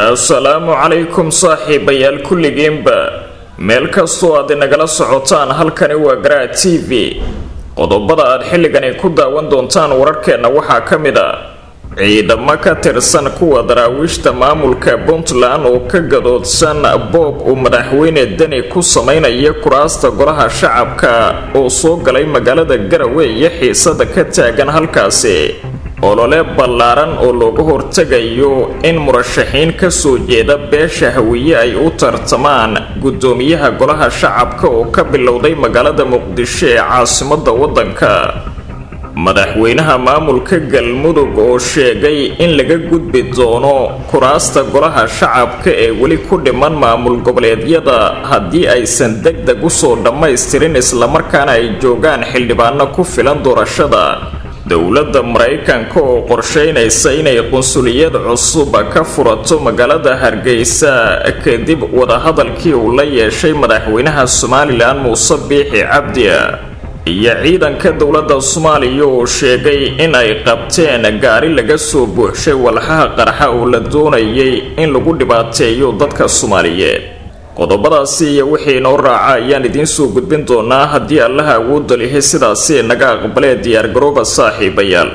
assalaamu calaykum saaxiibayaal kulligiinba meel kastoo aad inagala socotaan halkani waa garaa t v qodobada aad xilligani ku daawan doontaan wararkeenna waxaa ka mid a ciidamo ka tirsan kuwa daraawiishta maamulka puntland oo ka gadoodsan boob uu madaxweyne deni ku sameynaya kuraasta golaha shacabka oo soo galay magaalada garowe iyo xiisada ka taagan halkaasi olole ballaaran oo looga hortegayo in murashaxiin kasoo jeeda beesha hawiye ay u tartamaan guddoomiyaha golaha shacabka oo ka bilowday magaalada muqdisho ee caasimada waddanka madaxweynaha maamulka galmudug oo sheegay in laga gudbi doono kuraasta golaha shacabka ee weli ku dhiman maamul goboleedyada haddii aysan deg deg usoo dhammaystirin islamarkaana ay joogaan xildhibaano ku filan doorashada dowladda maraykanka oo qorsheynaysa inay qunsuliyad cusub ka furato magaalada hargeysa kadib wadahadalkii uu la yeeshay madaxweynaha somalilan muuse biixi cabdi iyo ciidanka dowladda soomaaliya oo sheegay in ay qabteen gaari laga soo buuxshay walxaha qarxa oo la doonayay in lagu dhibaateeyo dadka soomaaliyeed qodobadaasi iyo wixii inoo raaca ayaan idiin soo gudbin doonaa haddii allaha awoodda lihi sidaasi naga aqbalee diyaargarooba saaxiibayaal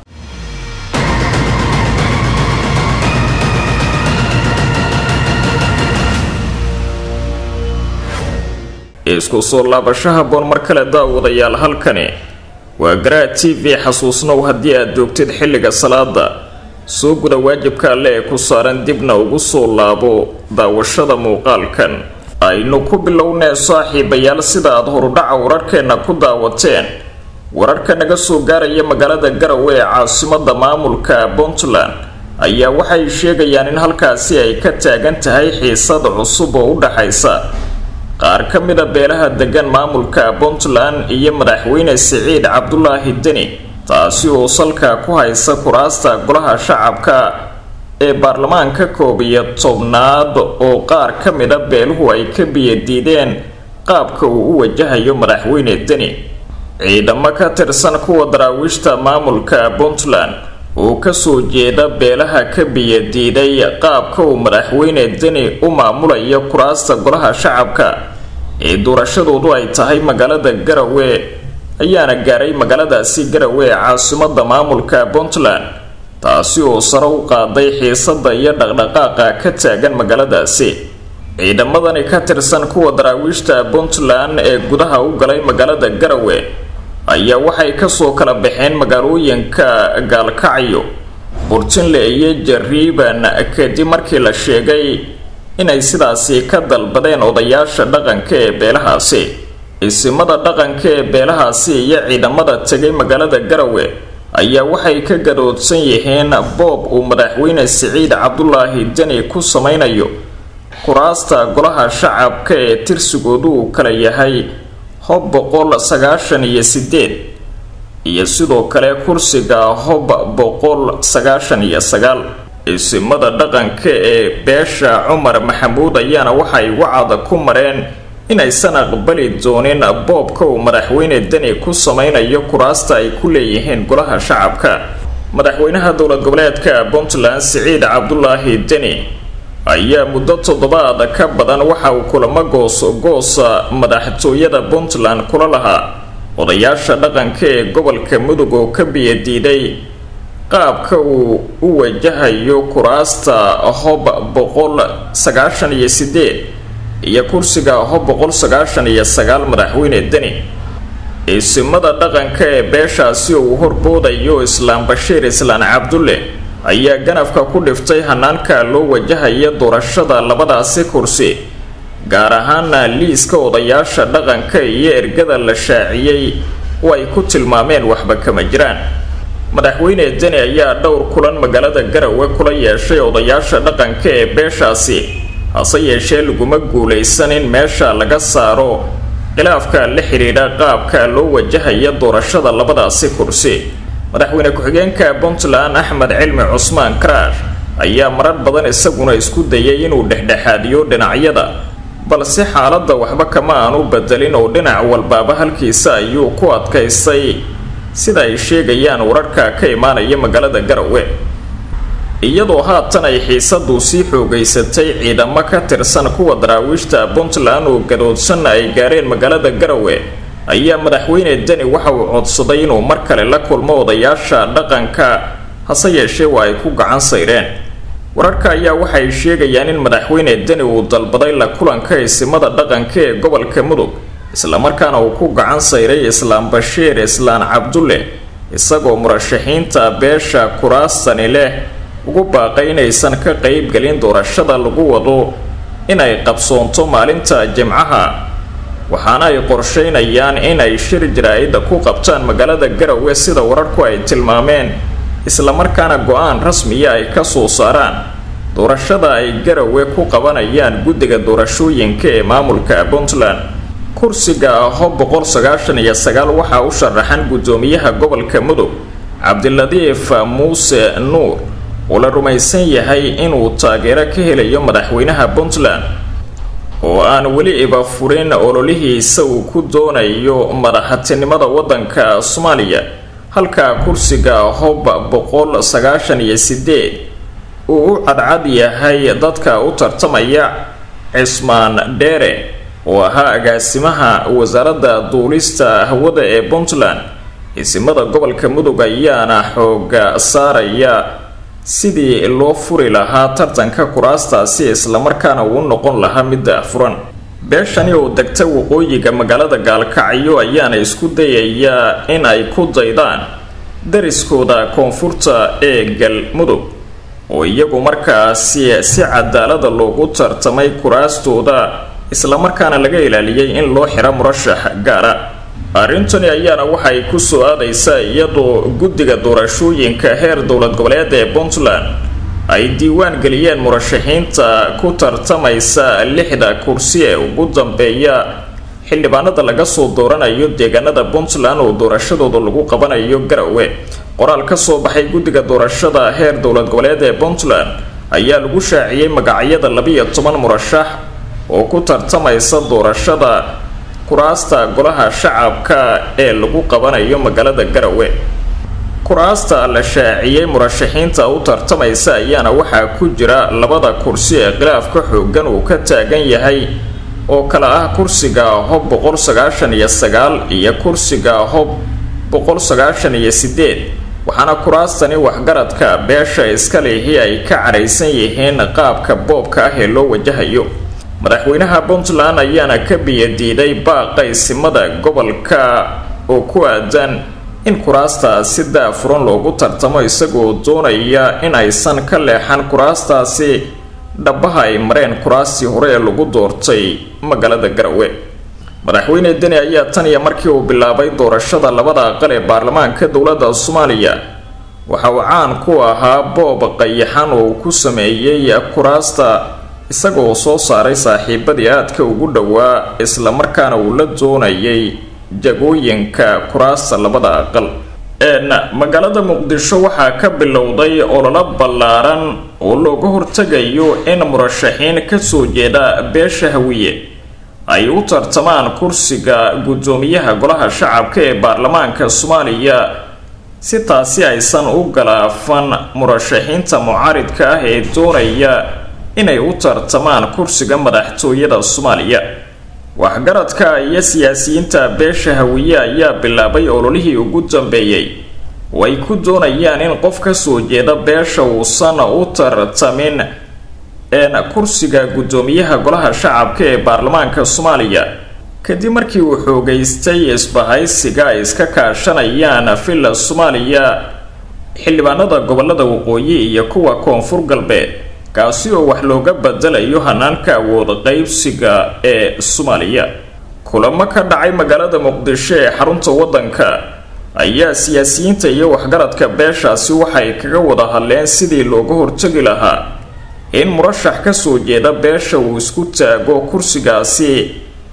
isku soo laabashaha boon mar kale daawadayaal halkani waa garaa t v xasuusnow haddii aad joogtid xilliga salaada soo guda waajibka alle ee ku saaran dibna ugu soo laabo daawashada muuqaalkan aynu ku bilownee saaxiibayaal sida aad horudhaca wararkeenna ku daawateen wararka naga soo gaaraya magaalada garowe ee caasimada maamulka puntland ayaa waxay sheegayaan in halkaasi ay ka taagan tahay xiisad cusub oo u dhaxaysa qaar ka mida beelaha degan maamulka puntland iyo madaxweyne siciid cabdulaahi deni taasi oo salka ku haysa kuraasta golaha shacabka ee baarlamaanka koob iyo tobnaad oo qaar ka mida beeluhu ay ka biyadiideen qaabka uu u wajahayo madaxweyne deni ciidamo ka tirsan kuwa daraawiishta maamulka puntland oo kasoo jeeda beelaha ka biyadiiday qaabka uu madaxweyne deni u maamulayo kuraasta golaha shacabka ee doorashadoodu ay tahay magaalada garowe ayaana gaaray magaaladaasi garowe ee caasimada maamulka puntland taasi oo sare u qaaday xiisada iyo dhaqdhaqaaqa ka taagan magaaladaasi ciidamadani ka tirsan kuwa daraawiishta puntland ee gudaha u galay magaalada garowe ayaa waxay kasoo kala baxeen magaalooyinka gaalkacyo burtinle iyo jariiban kadib markii la sheegay inay sidaasi ka dalbadeen odayaasha dhaqanka ee beelahaasi isimada dhaqanka ee beelahaasi iyo ciidamada tegay magaalada garowe ayaa waxay ka gadoodsan yihiin boob uu madaxweyne siciid cabdulaahi deni ku sameynayo kuraasta golaha shacabka ee tirsigoodu uu kala yahay hob boqol sagaashan iyo sideed iyo sidoo kale kursiga hob boqol sagaashan iyo sagaal isimada dhaqanka ee beesha cumar maxamuud ayaana waxay wacada ku mareen inaysan aqbali doonin boobka uu madaxweyne deni ku sameynayo kuraasta ay ku leeyihiin golaha shacabka madaxweynaha dowlad goboleedka puntland siciid cabdulaahi deni ayaa muddo toddobaad ka badan waxa uu kulamo goos-goosa madaxtooyada puntland kula lahaa odayaasha dhaqanka ee gobolka mudug oo ka biyadiiday qaabka uu u wajahayo kuraasta hob boqol sagaashan iyo sideed iyo kursiga hob boqol sagaashan iyo sagaal madaxweyne deni isimada dhaqanka ee beeshaasi oo uu horboodayo islaam bashiir islaan cabdulle ayaa ganafka ku dhiftay hanaanka loo wajahaya doorashada labadaasi kursi gaar ahaana liiska odayaasha dhaqanka iyo ergada la shaaciyey oo ay ku tilmaameen waxba kama jiraan madaxweyne deni ayaa dhowr kulan magaalada garowe kula yeeshay odayaasha dhaqanka ee beeshaasi hase yeeshee laguma guulaysan in meesha laga saaro khilaafka la xidhiidha qaabka loo wajahaya doorashada labadaasi kursi madaxweyne ku-xigeenka puntland axmed cilmi cusmaan karaash ayaa marar badan isaguna isku dayay inuu dhexdhexaadiyo dhinacyada balse xaaladda waxba kama aanu bedelin oo dhinac walbaaba halkiisa ayuu ku adkaystay sida ay sheegayaan wararka ka imaanaya magaalada garowe iyadoo haatan ay xiisadu sii xoogaysatay ciidamo ka tirsan kuwa daraawiishta puntland oo gadoodsan ay gaareen magaalada garowe ayaa madaxweyne deni waxa uu codsaday inuu mar kale la kulmo odayaasha dhaqanka hase yeeshee waa ay ku gacan sayreen wararka ayaa waxay sheegayaan in madaxweyne deni uu dalbaday la kulanka isimada dhaqanka ee gobolka mudug islamarkaana uu ku gacan sayray islaam bashiir islaan cabdulle isagoo murashaxiinta beesha kuraasani leh ugu baaqay inaysan ka qeybgelin doorashada lagu wado inay qabsoonto maalinta jimcaha waxaana ay qorsheynayaan inay shir jaraa-ida ku qabtaan magaalada garowe sida wararku ay tilmaameen islamarkaana go-aan rasmiya ay ka soo saaraan doorashada ay garowe ku qabanayaan guddiga doorashooyinka ee maamulka puntland kursiga hob boqol sagaashan iyo sagaal waxaa u sharaxan guddoomiyaha gobolka mudug cabdiladiif muuse nuur oo la rumaysan yahay inuu taageero ka helayo madaxweynaha puntland oo aan weli iba furin ololihiisa uu ku doonayo madaxtinimada waddanka soomaaliya halka kursiga hob boqol sagaashan iyo sideed uu u cadcad yahay dadka u tartamaya cismaan dheere oo ahaa agaasimaha wasaaradda duulista hawada ee puntland isimada gobolka mudug ayaana xooga saaraya sidii loo furi lahaa tartanka kuraastaasi islamarkaana uu noqon lahaa midda furan beeshani oo degta waqooyiga magaalada gaalkacyo ayaana isku dayayaa in ay ku daydaan dariskooda koonfurta ee galmudug oo iyagu markaasi si cadaalada loogu tartamay kuraastooda islamarkaana laga ilaaliyey in loo xiro murashax gaara arrintani ayaana waxay ku soo aadaysaa iyadoo guddiga doorashooyinka heer dowlad goboleed ee puntland ay diiwaan geliyeen murashaxiinta ku tartamaysa lixda kursi ee ugu dambeeya xildhibaanada laga soo dooranayo deegaanada puntland oo doorashadooda lagu qabanayo garowe qoraal ka soo baxay guddiga doorashada heer dowlad goboleed ee puntland ayaa lagu shaaciyey magacyada labiyo toban murashax oo ku tartamaysa doorashada kuraasta golaha shacabka ee lagu qabanayo magaalada garowe kuraasta la shaaciyey murashaxiinta u tartamaysa ayaana waxaa ku jira labada kursi ee khilaafka xoogan uu ka taagan yahay oo kale ah kursiga hob boqol sagaashan iyo sagaal iyo kursiga hob boqol sagaashan iyo sideed waxaana kuraastani waxgaradka beesha iska lihi ay ka cadhaysan yihiin qaabka boobka ah ee loo wajahayo madaxweynaha puntland ayaana ka biyadiiday baaqa isimada gobolka oo ku aadan in kuraastaasi daafuran loogu tartamo isagoo doonaya in aysan ka leexan kuraastaasi dhabaha ay mareen kuraastii hore ee lagu doortay magaalada garowe madaxweyne deni ayaa tan iyo markii uu bilaabay doorashada labada aqal ee baarlamaanka dowladda soomaaliya waxa uu caan ku ahaa boob qayaxan oo uu ku sameeyey kuraasta isagoo soo saaray saaxiibadii aadka ugu dhowaa islamarkaana uu la doonayay jagooyinka kuraasta labada aqal n magaalada muqdisho waxaa ka bilowday ololo ballaaran oo looga hortegayo in murashaxiin kasoo jeeda beesha hawiye ay u tartamaan kursiga guddoomiyaha golaha shacabka ee baarlamaanka soomaaliya si taasi aysan u galaafan murashaxiinta mucaaridka ah ee doonaya inay u tartamaan kursiga madaxtooyada soomaaliya waxgaradka iyo siyaasiyiinta beesha hawiye ayaa bilaabay ololihii ugu dambeeyey oo ay ku doonayaan in qof kasoo jeeda beesha uusan u tartamin een kursiga guddoomiyaha golaha shacabka ee baarlamaanka soomaaliya kadib markii uu xoogaystay isbahaysiga ay iska kaashanayaan villa soomaaliya xildhibaanada gobolada waqooyi iyo kuwa koonfur galbeed kaasi oo wax looga bedelayo hanaanka awood qaybsiga ee soomaaliya kulamo ka dhacay magaalada muqdisho ee xarunta waddanka ayaa siyaasiyiinta iyo waxgaradka beeshaasi waxay kaga wada hadleen sidii looga hortagi lahaa in murashax kasoo jeeda beesha uu isku taago kursigaasi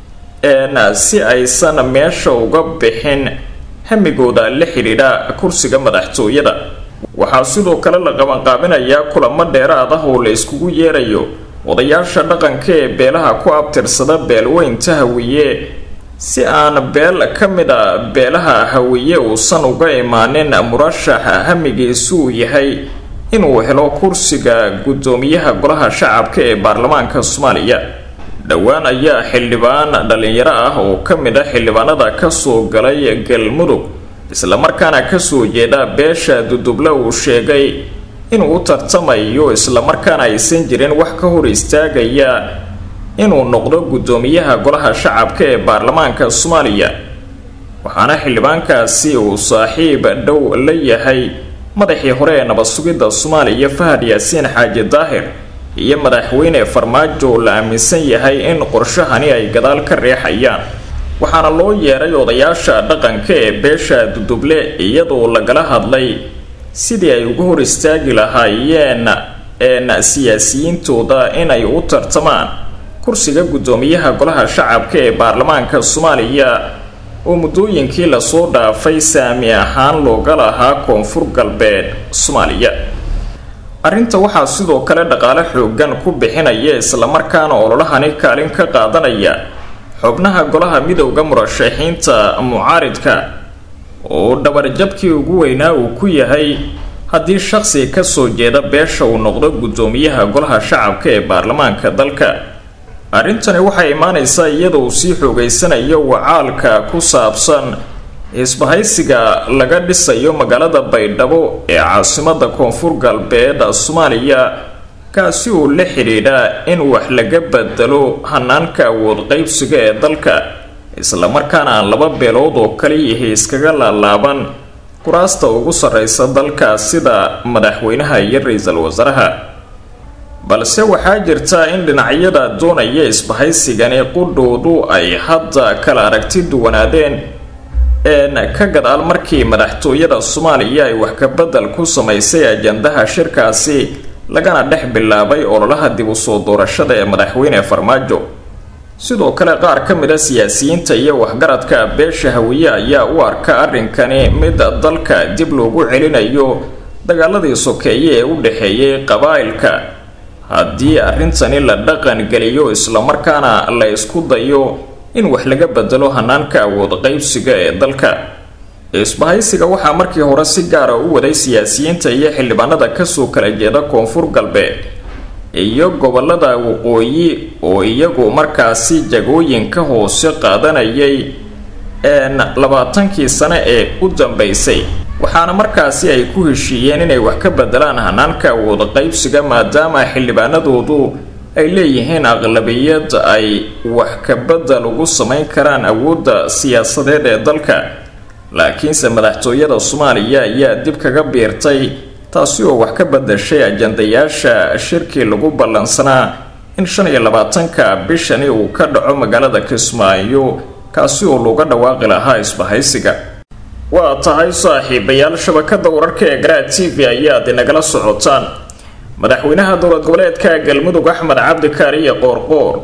een si aysan meesha uga bixin hamigooda la xidhiidha kursiga madaxtooyada waxaa sidoo kale la qabanqaabinayaa kulamo dheeraad ah oo la iskugu yeerayo odayaasha dhaqanka ee beelaha ku abtirsada beelweynta hawiye si aan beel ka mid a beelaha hawiye uusan uga imaanin murashaxa hamigiisu uu yahay inuu helo kursiga guddoomiyaha golaha shacabka ee baarlamaanka soomaaliya dhowaan ayaa xildhibaan dhalinyaro ah oo ka mid ah xildhibaanada kasoo galay galmudug islamarkaana kasoo jeeda beesha duduble uu sheegay inuu u tartamayo islamarkaana aysan jirin wax ka hor istaagaya inuu noqdo guddoomiyaha golaha shacabka ee baarlamaanka soomaaliya waxaana xildhibaankaasi uu saaxiib dhow la yahay madaxii hore ee nabad sugidda soomaaliya fahad yaasiin xaaji daahir iyo madaxweyne farmaajo la aaminsan yahay in qorshahani ay gadaal ka reexayaan waxaana loo yeeray odayaasha dhaqanka ee beesha duduble iyadoo lagala hadlay sidii ay uga hor istaagi lahaayeen een siyaasiyiintooda inay u tartamaan kursiga guddoomiyaha golaha shacabka ee baarlamaanka soomaaliya oo muddooyinkii lasoo dhaafay saami ahaan looga lahaa koonfur galbeed soomaaliya arrinta waxaa sidoo kale dhaqaale xoogan ku bixinaya islamarkaana ololahani kaalin ka qaadanaya xubnaha golaha midowda murashaxiinta mucaaridka oo dhabarjabkii ugu weynaa uu ku yahay haddii shaqsi kasoo jeeda beesha uu noqdo guddoomiyaha golaha shacabka ee baarlamaanka dalka arrintani waxay imaanaysaa iyadoo uu sii xoogeysanayo wacaalka ku saabsan isbahaysiga laga dhisayo magaalada baydhabo ee caasimada koonfur galbeed soomaaliya kaasi uu la xidhiidhaa in wax laga bedelo hanaanka awood qeybsiga ee dalka islamarkaana aan laba beelood oo kaliyihi iskaga laalaaban kuraasta ugu sarreysa dalka sida madaxweynaha iyo ra-iisul wasaaraha balse waxaa jirta in dhinacyada doonaya isbahaysigani qudhoodu ay hadda kala aragti duwanaadeen een ka gadaal markii madaxtooyada soomaaliya ay wax kabedel ku samaysay ajandaha shirkaasi lagana dhex bilaabay ololaha dib u soo doorashada ee madaxweyne farmaajo sidoo kale qaar ka mid a siyaasiyiinta iyo waxgaradka beesha hawiye ayaa u arka arrinkani mid dalka dib loogu celinayo dagaaladii sokeeye ee u dhexeeyay qabaa'ilka haddii arrintani la dhaqan geliyo islamarkaana la isku dayo in wax laga bedelo hanaanka awood qeybsiga ee dalka isbahaysiga waxaa markii hore si gaara u waday siyaasiyiinta iyo xildhibaanada kasoo kala jeeda koonfur galbeed iyo gobolada waqooyi oo iyagu markaasi jagooyinka hoose qaadanayay een labaatankii sane ee u dambeysay waxaana markaasi ay ku heshiiyeen inay wax ka bedelaan hanaanka awood qeybsiga maadaama xildhibaanadoodu ay leeyihiin aqlabiyad ay wax ka bedel ugu samayn karaan awoodda siyaasadeed ee dalka laakiinse madaxtooyada soomaaliya ayaa dib kaga biirtay taasi oo wax ka bedeshay ajandayaasha shirkii lagu ballansanaa in shan iyo labaatanka bishani uu ka dhaco magaalada kismaayo kaasi oo looga dhawaaqi lahaa isbahaysiga waa tahay saaxiibayaal shabakada wararka ee garaa t v ayaad inagala socotaan madaxweynaha dowlad goboleedka galmudug axmed cabdi kaariye qoorqoor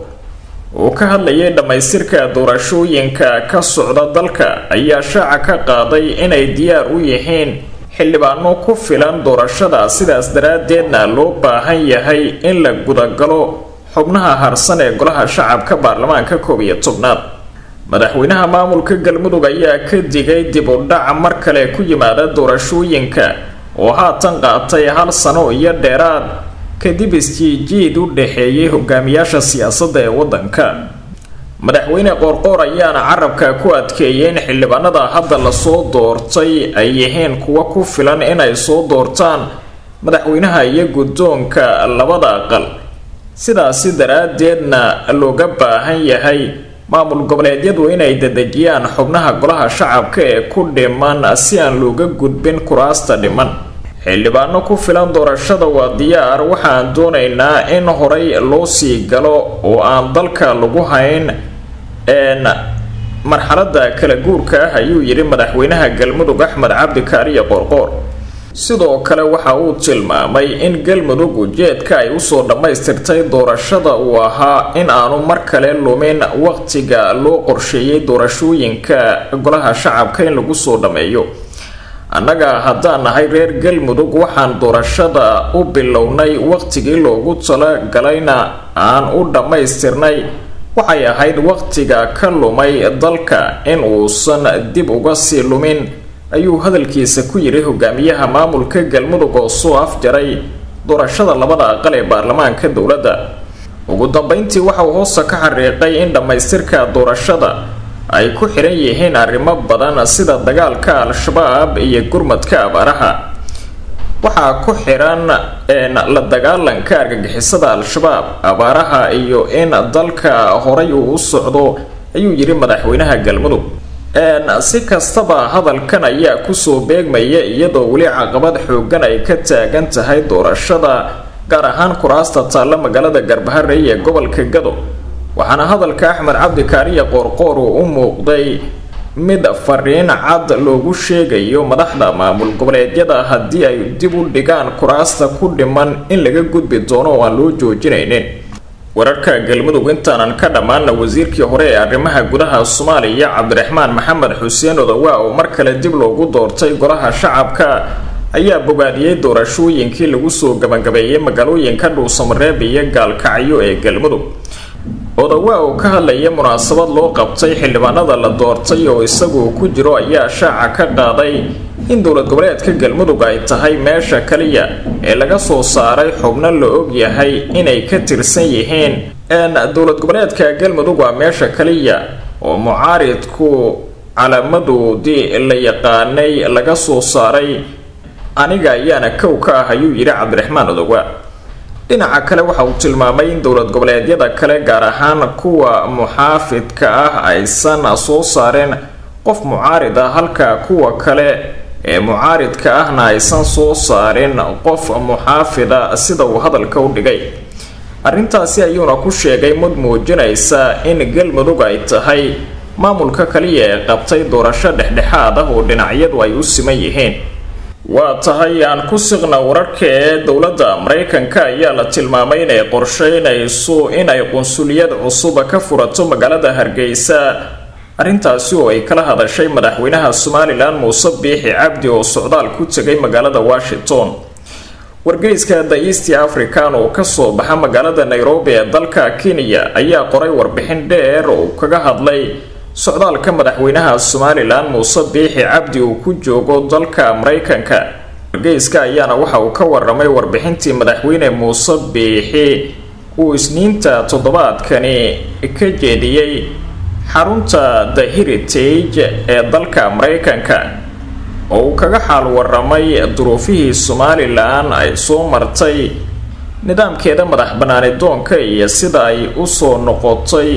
oo ka hadlayay dhammaystirka doorashooyinka ka socda dalka ayaa shaaca ka qaaday inay diyaar u yihiin xildhibaano ku filan doorashada sidaas daraaddeedna loo baahan yahay in la gudagalo xubnaha harsan ee golaha shacabka baarlamaanka koob iyo tobnaad madaxweynaha maamulka galmudug ayaa ka digay dib u dhac mar kale ku yimaada doorashooyinka oo haatan qaatay hal sano iyo dheeraad kadib isjiijiid u dhexeeyay hogaamiyaasha siyaasadda ee waddanka madaxweyne qoorqoor ayaana carabka ku adkeeyay in xildhibaanada hadda lasoo doortay ay yihiin kuwa ku filan inay soo doortaan madaxweynaha iyo guddoonka labada aqal sidaasi daraaddeedna looga baahan yahay maamul goboleedyadu inay dedejiyaan xubnaha golaha shacabka ee ku dhiman si aan looga gudbin kuraasta dhiman xildhibaano ku filan doorashada waa diyaar waxaan doonaynaa in horay loo sii galo oo aan dalka lagu hayn n marxalada kala guurka ah ayuu yidhi madaxweynaha galmudug axmed cabdi kaariye qoorqoor sidoo kale waxa uu tilmaamay in galmudug ujeedka ay usoo dhammaystirtay doorashada uu ahaa in aanu mar kale lumin waqtiga loo qorsheeyay doorashooyinka golaha shacabka in lagu soo dhammeeyo annaga haddaan nahay reer galmudug waxaan doorashada u bilownay waqtigii loogu talagalayna aan u dhammaystirnay waxay ahayd waqtiga ka lumay dalka in uusan dib uga sii lumin ayuu hadalkiisa ku yidhi hogaamiyaha maamulka galmudug oo soo afjaray doorashada labada aqal ee baarlamaanka dowladda ugu dambeyntii waxa uu hoosta ka xariiqay in dhammaystirka doorashada ay ku xiran yihiin arrimo badan sida dagaalka al-shabaab iyo gurmadka abaaraha waxaa ku xiran la dagaalanka argagixisada al-shabaab abaaraha iyo in dalka horay uu u socdo ayuu yidhi madaxweynaha galmudug si kastaba hadalkan ayaa kusoo beegmaya iyadoo weli caqabad xoogan ay ka taagan tahay doorashada gaar ahaan kuraasta taalla magaalada garbaharey ee gobolka gado waxaana hadalka axmed cabdi kaariya qoorqoor uu u muuqday mid fariin cad loogu sheegayo madaxda maamul goboleedyada haddii ay dib u dhigaan kuraasta ku dhiman in laga gudbi doono oo aan loo joojinaynin wararka galmudug intaanan ka dhammaana wasiirkii hore ee arrimaha gudaha soomaaliya cabdiraxmaan maxamed xuseen odawa oo mar kale dib loogu doortay golaha shacabka ayaa bogaadiyey doorashooyinkii lagu soo gabagabeeyey magaalooyinka dhuusamareeb iyo gaalkacyo ee galmudug odawa oo ka hadlaya munaasabad loo qabtay xildhibaanada la doortay oo isagu ku jiro ayaa shaaca ka qaaday in dowlad goboleedka galmudug ay tahay meesha kaliya ee laga soo saaray xubno la og yahay inay ka tirsan yihiin dowlad goboleedka galmudug waa meesha kaliya oo mucaaridku calaamadoodii la yaqaanay laga soo saaray aniga ayaana kow ka ah ayuu yidhi cabdiraxmaan odowa dhinaca kale waxa uu tilmaamay in dowlad goboleedyada kale gaar ahaan kuwa muxaafidka ah aysan soo saareen qof mucaarid ah halka kuwa kale ee mucaaridka ahna aysan soo saarin qof muxaafida sida uu hadalka u dhigay arrintaasi ayuuna ku sheegay mud muujinaysa in galmudug ay tahay maamulka kaliya ee qabtay doorasho dhexdhexaad ah oo dhinacyadu ay u siman yihiin waa tahay aan ku siqna wararka ee dowladda maraykanka ayaa la tilmaamay inay qorsheynayso inay qunsuliyad cusuba ka furato magaalada hargeysa arrintaasi oo ay kala hadashay madaxweynaha somalilan muuse biixi cabdi oo socdaal ku tegay magaalada washington wargeyska the east african oo kasoo baxa magaalada nairobi ee dalka kenya ayaa qoray warbixin dheer oo kaga hadlay socdaalka madaxweynaha somalilan muuse biixi cabdi uu ku joogo dalka maraykanka wargeyska ayaana waxa uu ka waramay warbixintii madaxweyne muuse biixi uu isniinta toddobaadkani ka jeediyey xarunta the heritage ee dalka maraykanka oo uu kaga xaal waramay duruufihii somalilan ay soo martay nidaamkeeda madax banaani doonka iyo sida ay usoo noqotay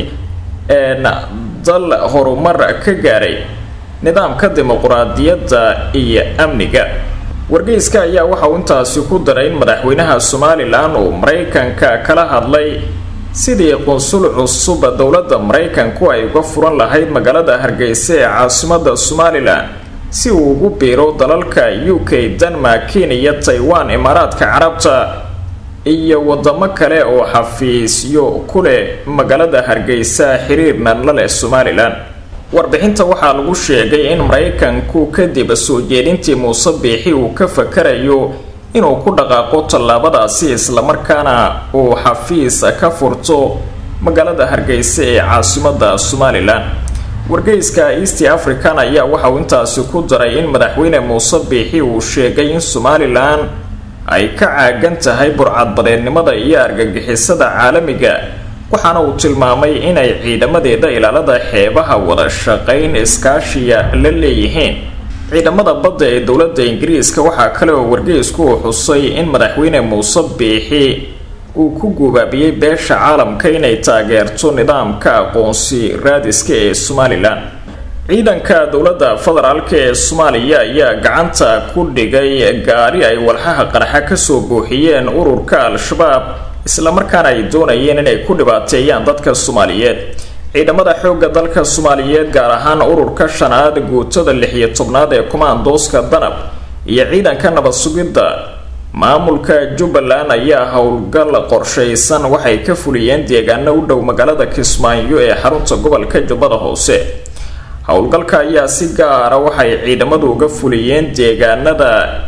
dal horumar ka gaaray nidaamka dimuquraadiyadda iyo amniga wargeyska ayaa waxa uu intaasi ku daray in madaxweynaha somalilan uu maraykanka kala hadlay sidii qunsul cusub dowladda maraykanku ay uga furan lahayd magaalada hargeysa ee caasimada somalilan si uu ugu biiro dalalka u k denmark kenya taiwan imaaraadka carabta iyo wadamo kale oo xafiisyo ku leh magaalada hargeysa xiriirna la leh somalilan warbixinta waxaa lagu sheegay in maraykanku kadib soo jeedintii muuse biixi uu ka fakarayo inuu ku dhaqaaqo tallaabadaasi islamarkaana uu xafiis ka furto magaalada hargeysa ee caasimada somalilan wargeyska east african ayaa waxa uu intaasi ku daray in madaxweyne muuse biixi uu sheegay in somalilan ay ka caagan tahay burcadbadeednimada iyo argagixisada caalamiga waxaana uu tilmaamay inay ciidamadeeda ilaalada xeebaha wada shaqayn iskaashiya la leeyihiin ciidamada badda ee dowladda ingiriiska waxaa kale oo wargeysku uu xusay in madaxweyne muuse biixi uu ku guubaabiyey beesha caalamka inay taageerto nidaamka aqoonsi raadiska ee somalilan ciidanka dowladda federaalk ee soomaaliya ayaa gacanta ku dhigay gaari ay walxaha qarxa kasoo buuxiyeen ururka al-shabaab islamarkaana ay doonayeen inay ku dhibaateeyaan dadka soomaaliyeed ciidamada xoogga dalka soomaaliyeed gaar ahaan ururka shanaad guutada lix iyo tobnaad ee kumaandooska danab iyo ciidanka nabad sugidda maamulka jubbaland ayaa howlgal qorshaysan waxay ka fuliyeen deegaano u dhow magaalada kismaayo ee xarunta gobolka jubbada hoose howlgalka ayaa si gaara waxay ciidamadu uga fuliyeen deegaanada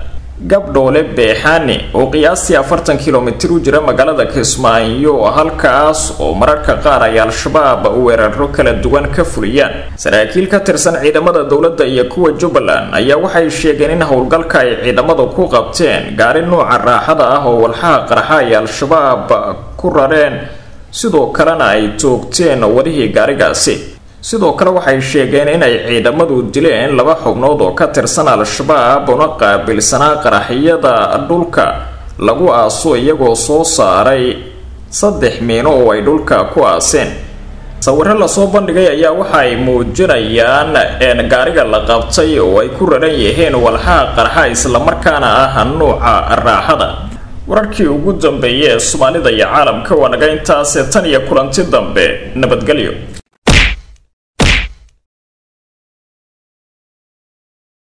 gabdhoole beexaani oo qiyaastii afartan kilomitir u jira magaalada kismaayo halkaas oo mararka qaar ay al-shabaab weeraro kala duwan ka fuliyaan saraakiil ka tirsan ciidamada dowladda iyo kuwa jubbaland ayaa waxay sheegeen in howlgalka ay ciidamadu ku qabteen gaari nuuca raaxada ah oo walxaha qarxa ay al-shabaab ku rareen sidoo kalena ay toogteen wadihii gaarigaasi sidoo kale waxay sheegeen inay ciidamadu dileen laba xubnood oo ka tirsan al-shabaab una qaabilsanaa qaraxyada dhulka lagu aaso iyagoo soo saaray saddex miino oo ay dhulka ku aaseen sawiro lasoo bandhigay ayaa waxa ay muujinayaan gaariga la qabtay oo ay ku raran yihiin walxaha qarxa islamarkaana ah nuuca raaxada wararkii ugu dambeeyay ee soomaalida iyo caalamka waa naga intaase tan iyo kulanti dambe nabadgelyo